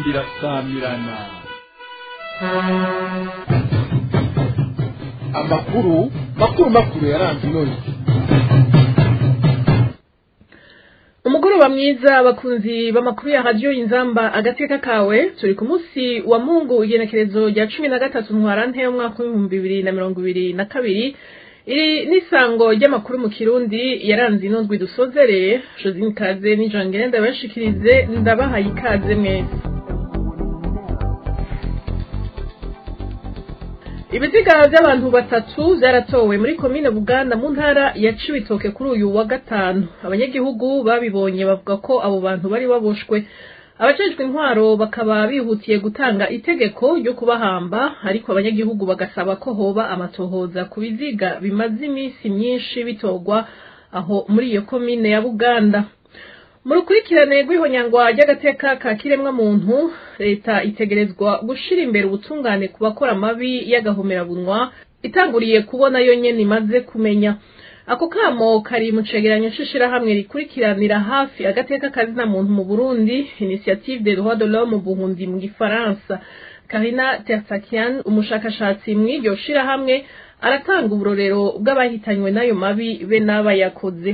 inzamba irasamirana amakuru makuru makuru yaranze none umugoroba mwiza abakunzi b'amakuru ya radiyo inzamba agateka kawe turi ku munsi wa mungu igenekerezo rya cumi na gatatu ntwarante umwaka w'ibihumbi bibiri na mirongo ibiri na kabiri iri n'isango ry'amakuru mu kirundi yaranze inondwi dusozereye josine kaze n'ijangire ndabashikirize ndabahaye ikaze mwese ibiziga by'abantu batatu byaratowe muri komine buganda mu ntara ya cibitoke kuri uyu wa gatanu abanyagihugu babibonye bavuga ko abo bantu bari baboshwe abajejwe intwaro bakaba bihutiye gutanga itegeko ryo kubahamba ariko abanyagihugu bagasaba ko hoba amatohoza ku biziga bimaze iminsi myinshi bitorwa aho muri iyo komine ya buganda mu rukurikirane rw'ihonyangwa ry'agateka ka kiremwa muntu leta itegerezwa gushira imbere ubutungane ku bakora amabi y'agahomerabunwa itanguriye kubona yo nyene imaze kumenya ako kamo kari mu cegeranyo c'ishirahamwe rikurikiranira hafi agateka kazina muntu mu burundi initiative des droits de l'homme mu buhunzi mu gifaransa karina tersakian umushakashatsi mw'iryo shirahamwe aratanga uburorero bw'abahitanywe n'ayo mabi be n'abayakoze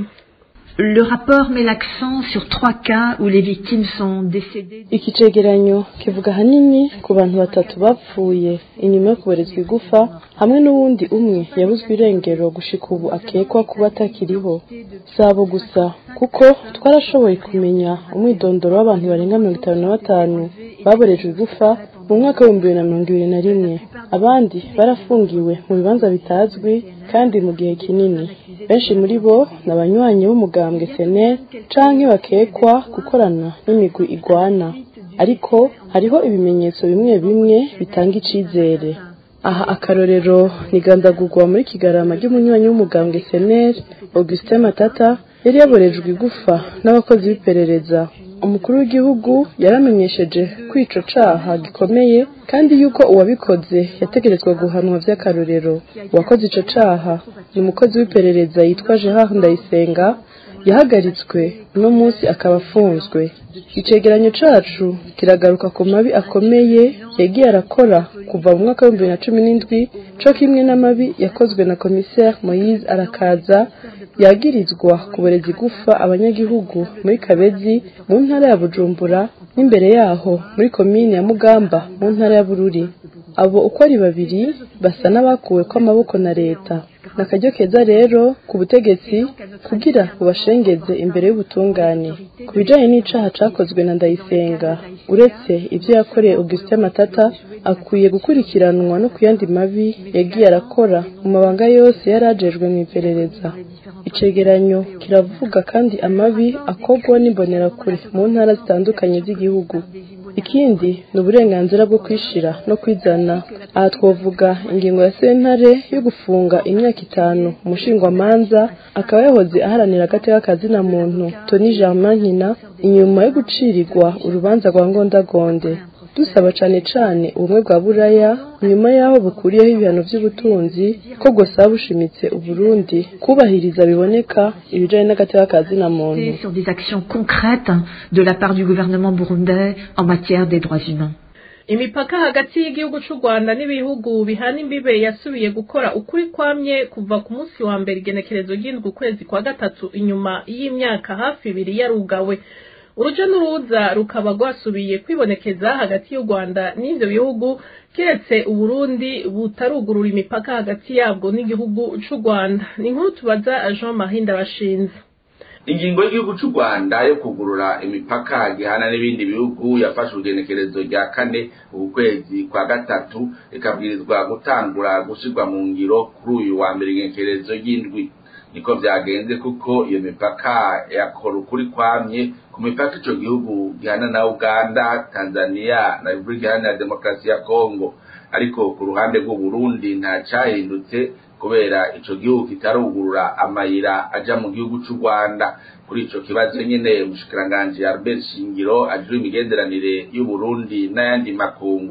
Le rapport met l'accent sur trois cas où les victimes sont décédées. iki cegeranyo kivuga ahanini ku bantu batatu bapfuye inyuma yo kuborezwa igufa hamwe n'uwundi umwe yabuzwe irengero gushika ubu akekwa kuba atakiriho si abo gusa kuko twarashoboye kumenya umwidondoro w'abantu barenga mirongo itanu na batanu baborejwe igufa mu mwaka w'ibihumbi bibiri na mirongo ibiri na rimwe abandi barafungiwe mu bibanza bitazwi kandi mu gihe kinini benshi muri bo ni abanywanyi b'umugambwe senel canke bakekwa gukorana n'imigwi igwana ariko hariho ibimenyetso bimwe bimwe bitanga icizere aha akarorero ni gandagurwa muri kigarama ry'umunywanyi w'umugambwe senel augustin matata yari yaborejwe igufa n'abakozi b'iperereza umukuru w'igihugu yaramenyesheje ko ico caha gikomeye kandi yuko uwabikoze yategerezwa guhanwa vy'akarorero uwakoze ico caha ni umukozi w'iperereza yitwa Gerard Ndayisenga yahagaritswe uno munsi akaba afunzwe icegeranyo cacu kiragaruka ku mabi akomeye yagiye arakora kuva mu mwaka w'ibihumbi bibiri na cumi n'indwi co kimwe n'amabi yakozwe na commissaire Moise Arakaza yagirizwa kuboreza igufa abanyagihugu muri Kabezi mu ntara ya Bujumbura n'imbere yaho muri komine ya Mugamba mu ntara ya Bururi abo uko ari babiri basa n'abakuwe kw'amaboko na leta nakaryo keza rero ku butegetsi kugira bubashengeze imbere y'ubutungane ku bijanye n'icaha cakozwe na Ndayisenga uretse ivyo yakoreye Augustin Matata akwiye gukurikiranwa no kuyandi mabi yagiye arakora mu mabanga yose yarajejwe mu iperereza icegeranyo kiravuga kandi amabi akorwa n'imbonerakure mu ntara zitandukanye z'igihugu ikindi ni uburenganzira bwo kwishira no kwizana aha twovuga ingingo ya sentare yo gufunga imyaka itanu umushingwamanza akaba yahoze aharanira agateka kazina muntu toni germain nkina inyuma yo gucirirwa urubanza rwa ngondagonde dusaba cane cane ubumwe bwa buraya nyuma y'aho bukuriyeho ibihano vy'ubutunzi ko bwosaba bushimitse uburundi kubahiriza biboneka ibijanye n'agateka kazina muntu sur des actions concrètes de la part du gouvernement burundais en matière des droits humains. imipaka hagati y'igihugu c'u rwanda n'ibihugu bihana imbibe yasubiye gukora ukuri kwamye kuva ku munsi wa mbere igenekerezo ry'indwi ukwezi kwa gatatu inyuma y'imyaka hafi ibiri yarugawe uruja n'uruza rukaba rwasubiye kwibonekeza hagati y'u rwanda n'ivyo bihugu kiretse uburundi butarugurura imipaka hagati yabwo n'igihugu c'u rwanda ni inkuru tubaza jean marie ndabashinze ingingo y'igihugu c'u rwanda yo kugurura imipaka gihana n'ibindi bihugu yafashe urugenekerezo rya kane uku kwezi kwa gatatu ikabwirizwa gutangura gushirwa mu ngiro kuri uyu wa mbere igenekerezo ry'indwi niko vyagenze kuko iyo mipaka yakora ukuri kwamye ku mipaka ico gihugu gihana na uganda tanzania na repubulika iharanira demokarasi ya kongo ariko ku ruhande rw'uburundi nta cahindutse kubera ico gihugu kitarugurura amayira aja mu gihugu c'u rwanda kuri ico kibazo nyene umushikiranganji albert shingiro ajejwe imigenderanire y'uburundi n'ayandi makungu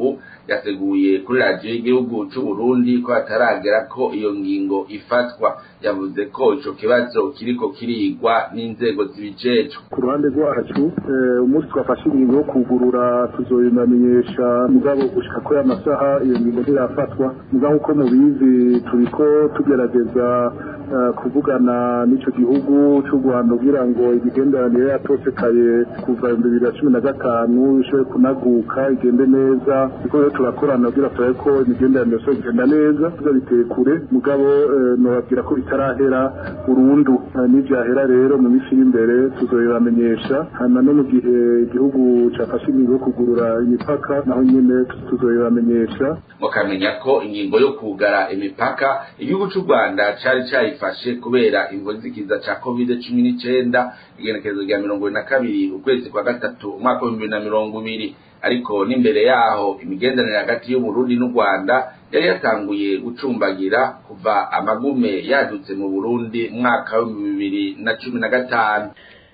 yateguye kuri radiyo y'igihugu c'u Burundi ko hataragera ko iyo ngingo ifatwa yavuze ko ico kibazo kiriko kirigwa n'inzego zibijejwe ku ruhande rwacu umunsi twafashe ingingo yo kugurura tuzoyinamenyesha mugabo gushika ko amasaha iyo ngingo ntirafatwa mugabo uko mubizi turiko tugerageza kuvugana n'ico gihugu c'u Rwanda kugira ngo imigenderanire yatosekaye kuva ibihumbi bibiri na cumi na gatanu ishobore kunaguka igende neza kuko rero turakorana kugira turabe ko imigenderanire yose igenda neza tuza biteye kure mugabo nobabwira ko bitarahera burundu n'ivyahera rero mu minsi y'imbere tuzoyibamenyesha hanyuma no mu gihe igihugu cafashe ingingo yo kugurura imipaka naho nyene tuzoyibamenyesha mukamenya ko ingingo yo kugara imipaka igihugu c'u Rwanda cari cayifashe kubera imvuzikiza ca covid cumi n'icenda igenekerezo rya mirongo na kabiri ukwezi kwa gatatu umwaka w'ibihumbi bibiri na mirongo ibiri ariko n'imbere yaho imigenderanire hagati y'uburundi n'u rwanda yari yatanguye gucumbagira kuva amagume yadutse mu burundi mwaka w'ibihumbi bibiri na cumi na gatanu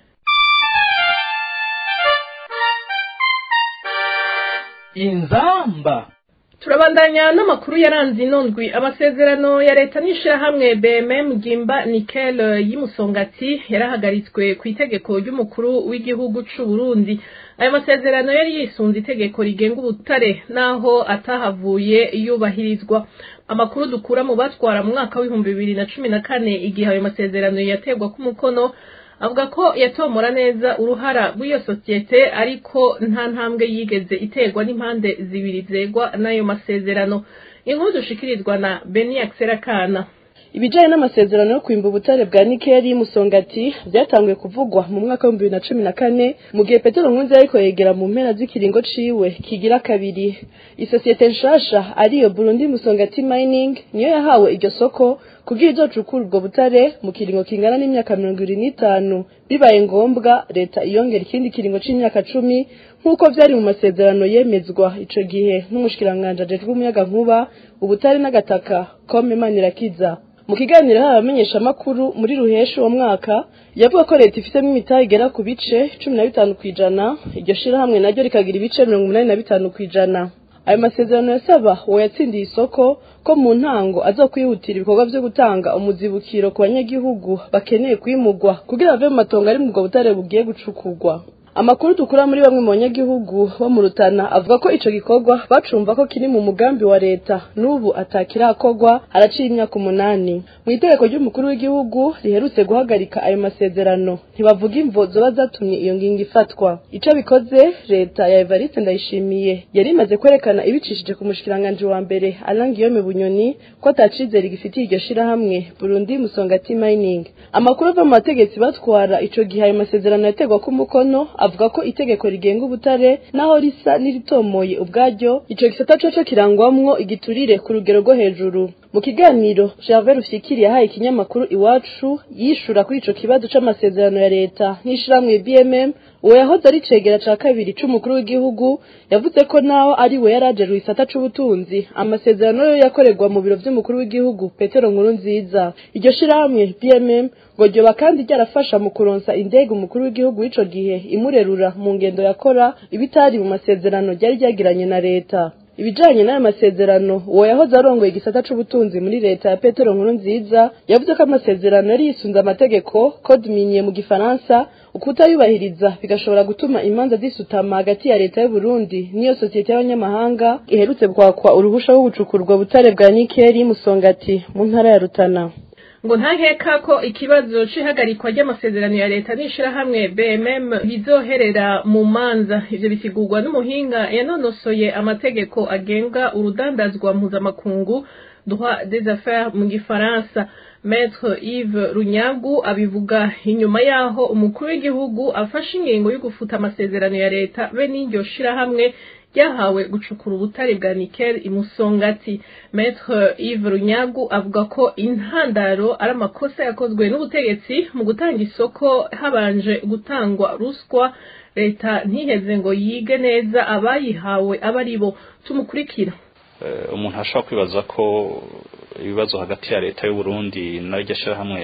inzamba turabandanya n'amakuru yaranze inondwi amasezerano ya leta n'ishirahamwe BMM Gimba Nickel y'Imusongati yarahagaritswe ku itegeko ry'umukuru w'igihugu c'u Burundi ayo masezerano yari yisunze itegeko rigenga ubutare naho atahavuye yubahirizwa amakuru dukura mu batwara mu mwaka w'ibihumbi bibiri na cumi na kane igihe ayo masezerano yategwa k'umukono avuga ko yatomora neza uruhara rw'iyo sosiyete ariko nta ntambwe yigeze iterwa n'impande zibiri zegwa n'ayo masezerano inkuru dushikirizwa na beni Kana ibijanye n'amasezerano yo kwimba ubutare bwa nikeli y'umusongati vyatanguye kuvugwa mu mwaka w'ibihumbi bibiri na cumi na kane mu gihe petero nkunzi yariko yegera mu mpera z'ikiringo ciwe kigira kabiri isosiyete nshasha ariyo burundi musongati mining niyo yahawe iryo soko kugira izocukura ubwo butare mu kiringo kingana n'imyaka mirongo ibiri n'itanu bibaye ngombwa leta iyongera ikindi kiringo c'imyaka cumi nk'uko vyari mu masezerano yemezwa ico gihe n'umushikiranganji ajejwe umuyagankuba ubutare n'agataka kome manirakiza mu kiganiro hari abamenyeshamakuru muri ruheshi uwo mwaka yavuga ko leta ifitemo imitahe igera ku bice cumi na bitanu ku ijana iryo shirahamwe naryo rikagira ibice mirongo umunani na bitanu ku ijana ayo masezerano yasaba uwo yatsindiye isoko ko mu ntango azokwihutira ibikorwa vyo gutanga umuzibukiro ku banyagihugu bakeneye kwimugwa kugira bave mu matongo ari mu bwo butare bugiye gucukurwa amakuru dukura muri bamwe mu banyagihugu bo mu rutana avuga ko ico gikorwa bacumva ko kiri mu mugambi wa leta n'ubu atakirakorwa haraciye imyaka umunani mu itegeko ry'umukuru w'igihugu riherutse guhagarika ayo masezerano ntibavuga imvo zoba zatumye iyo ngingo ifatwa ico bikoze leta ya evariste ndayishimiye yari imaze kwerekana ibicishije ku mushikiranganji wa mbere Alain Guillaume Bunyoni ko atacizera igifitiye iryo shirahamwe Burundi Musongati Mining amakuru ava mu bategetsi batwara ico gihe ayo masezerano yategwa ko umukono avuga ko itegeko rigenga ubutare naho risa n'iritomoye ubwaryo ico gisata coco kirangwamwo igiturire ku rugero rwo hejuru mu kiganiro Gervais Rufyikiri yahaye ikinyamakuru iwacu yishura kuri ico kibazo c'amasezerano ya leta n'ishirahamwe BMM uwo yahoze ari cegera ca kabiri c'umukuru w'igihugu yavuze ko naho ari we yari aje gisata c'ubutunzi amasezerano yo yakorerwa mu biro vy'umukuru w'igihugu Petero Nkuru nziza iryo shirahamwe BMM ngo ryoba kandi ryarafasha mu kuronsa indege umukuru w'igihugu w'ico gihe imurerura mu ngendo yakora ibitari mu masezerano ryari ryagiranye na leta ibijanye n'aya masezerano uwo yahoze arongoye igisata c'ubutunzi muri leta ya Petero Nkuru nziza yavuze ko amasezerano yari yisunze amategeko code minier mu gifaransa ukutayubahiriza bigashobora gutuma imanza zisutama hagati ya leta y'u Burundi n'iyo sosiyete y'abanyamahanga iherutse kwakwa uruhusha rwo gucukurwa butare bwa nikeli musongati mu ntara ya Rutana ngo ntankeka ko ikibazo c'ihagarikwa ry'amasezerano ya leta n'ishirahamwe BMM bizoherera mu manza ivyo bisigurwa n'umuhinga yanonosoye amategeko agenga urudandazwa mpuzamakungu droit des affaires mu gifaransa Maître Yves Runyagu abivuga inyuma yaho umukuru w'igihugu afashe ingingo yo gufuta amasezerano ya leta be n'iryo shirahamwe ryahawe gucukura ubutare bwa nikel imusongati Maître Yves Runyagu avuga ko intandaro ari amakosa yakozwe n'ubutegetsi mu gutanga isoko habanje gutangwa ruswa leta ntiheze ngo yige neza abayihawe aba ari bo tumukurikira umuntu ashobora kwibaza ko ibibazo hagati ya leta y'u Burundi n'iryo shyirahamwe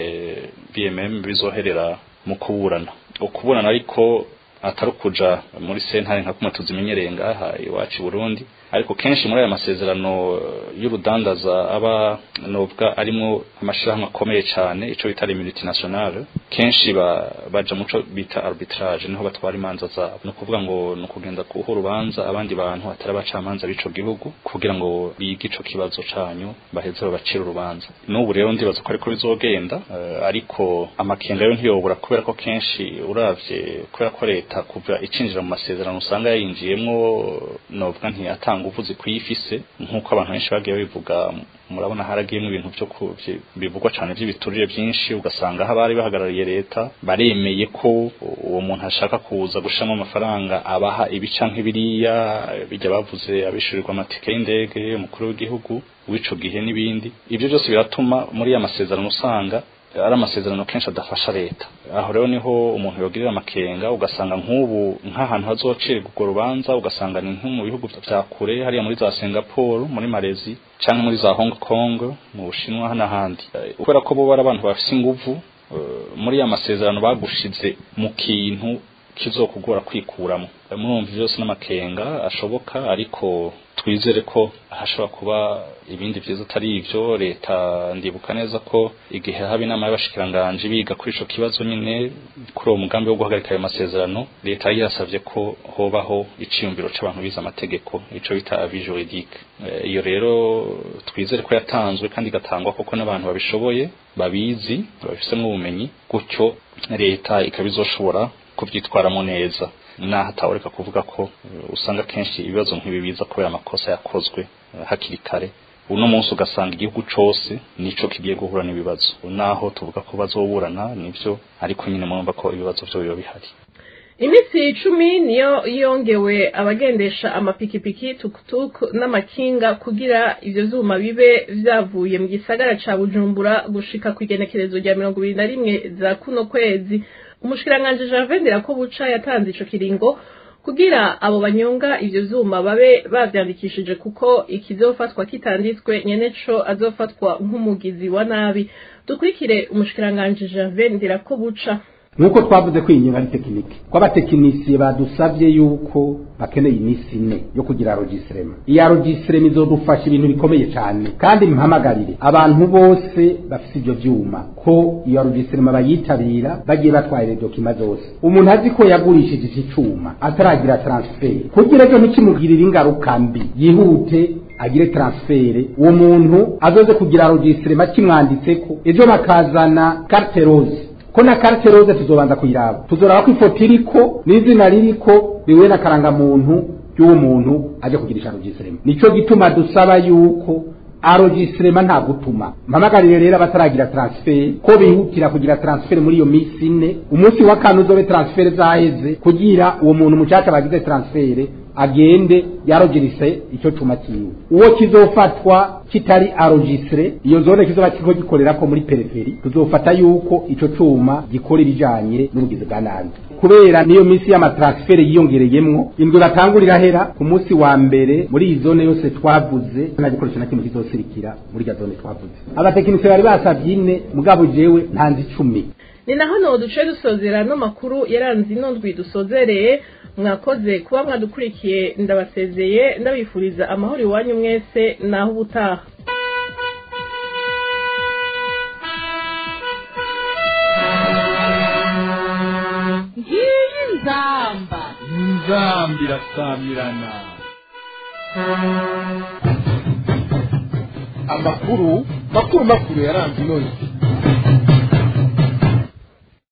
BMM bizoherera mu kuburana ukuburana ariko atari ukuja muri sentare nka kuma tuzimenyereye ngaha iwacu i Burundi ariko kenshi muri aya masezerano y'urudandaza aba nubwa arimo amashirahamwe akomeye cyane ico bita les multinationales kenshi ba, baja muco bita arbitrage niho batwara imanza zabo no kuvuga ngo no kugenda kuha urubanza abandi bantu atari abacamanza b'ico gihugu kugira ngo bige ico kibazo canyu baheze babacira urubanza n'ubu rero ndibaza ko ariko bizogenda uh, ariko amakenga yo ntiyobura kubera ko kenshi uravye kubera ko leta kuva icinjira mu masezerano usanga yayinjiyemwo novuga ntiyatanga uvuzi kuyifise nk'uko abantu benshi bagiye babivuga murabona haragiyemo ibintu byo bivugwa cyane by'ibiturire byinshi ugasanga aho abari bahagarariye leta baremeye ko uwo muntu ashaka kuza gushamo amafaranga abaha ibica nk'ibiriya bijya bavuze abishyurirwa amatike y'indege umukuru w'igihugu w'ico gihe n'ibindi ibyo byose biratuma muri ya masezerano usanga ari amasezerano kenshi adafasha leta aho rero niho umuntu yogirira amakenga ugasanga nk'ubu nk'ahantu hazocirwa urwo rubanza ugasanga ni nko mu bihugu vya kure hariya muri za Singapore muri Malezi canke muri za Hong Kong mu Bushinwa n'ahandi kubera ko bo bari abantu bafise inguvu muri ya masezerano bagushize mu kintu kizokugora kwikuramo murumva byose n'amakenga ashoboka ariko twizere ko hashobora kuba ibindi byiza atari ivyo leta ndibuka neza ko igihe haba inama y'abashikiranganje biga kuri ico kibazo nyine kuri uwo mugambi wo guhagarika ayo masezerano leta yari yasavye ko hobaho iciyumviro c'abantu bize amategeko ico bita avis juridique iyo rero twizere ko yatanzwe kandi igatangwa koko n'abantu babishoboye babizi babifisemo ubumenyi gutyo leta ikaba izoshobora kuvyitwaramo neza naho ataworeka kuvuga ko usanga kenshi ibibazo nk'ibi biza kubera amakosa yakozwe hakiri kare uno munsi ugasanga igihugu cose nico kigiye guhura n'ibibazo naho tuvuga ko bazoburana nivyo ariko nyine murumva ko ibibazo vyo biba bihari iminsi icumi niyo yongewe abagendesha amapikipiki tukutuku n'amakinga kugira ivyo vyuma bibe vyavuye mu gisagara ca bujumbura gushika ku igenekerezo rya mirongo ibiri na rimwe za kuno kwezi umushikiranganje Gervais Ndirakobuca yatanze ico kiringo kugira abo banyonga ivyo vyuma babe bavyandikishije kuko ikizofatwa kitanditswe nyeneco azofatwa nk'umugizi wa nabi dukurikire umushikiranganje Gervais Ndirakobuca nuko twavuze ko iyi ari tekinike ko abatekinisiye badusabye yuko bakeneye iminsi ine yo kugira rogisirema iya rogisirema izodufasha ibintu bikomeye cyane kandi mpamagarire abantu bose bafite ibyo byuma ko iyo rogisirema bayitabira bagiye batwaye dokima zose umuntu azi ko yagurishije iki cyuma ataragira taransiferi kugira ejo ntikimugirire ingaruka mbi yihute agire transfere uwo muntu azoze kugira rogisirema kimwanditseko ejo bakazana carte rose ko na carte rose tuzobanza kuyiraba tuzoraba ko ifoto iriko n'izina ririko biwe na karangamuntu y'uwo muntu aje kugirisha rogisirema nico gituma dusaba yuko arogisirema nta gutuma mpamagarire rero abataragira transfer ko bihutira kugira transfer muri iyo minsi ine umunsi wa kane uzobe transfer zaheze kugira uwo muntu mucaca bagize transfer agende yarogirise icyo cuma kiwe uwo kizofatwa kitari arogisire iyo zone kizoba kiriko gikorera ko muri periferi tuzofata yuko ico cuma gikora ibijanye n'ubugizi bwa nabi kubera niyo minsi y'amatransfere yiyongereyemwo indwi batangurira hera ku munsi wa mbere muri iyi zone yose twavuze nta gikoresho na kimwe kizosirikira muri iyo zone twavuze abatekinisiye bari basavye ine mugabo jewe ntanze icumi ni na hano duce dusozera no makuru yaranze ino ndwi dusozereye mwakoze kuba mwadukurikiye ndabasezeye ndabifuriza amahoro iwanyu mwese naho ubutaha ngiyi nzamba inzambi irasamirana amakuru makuru makuru yaranze ino ndwi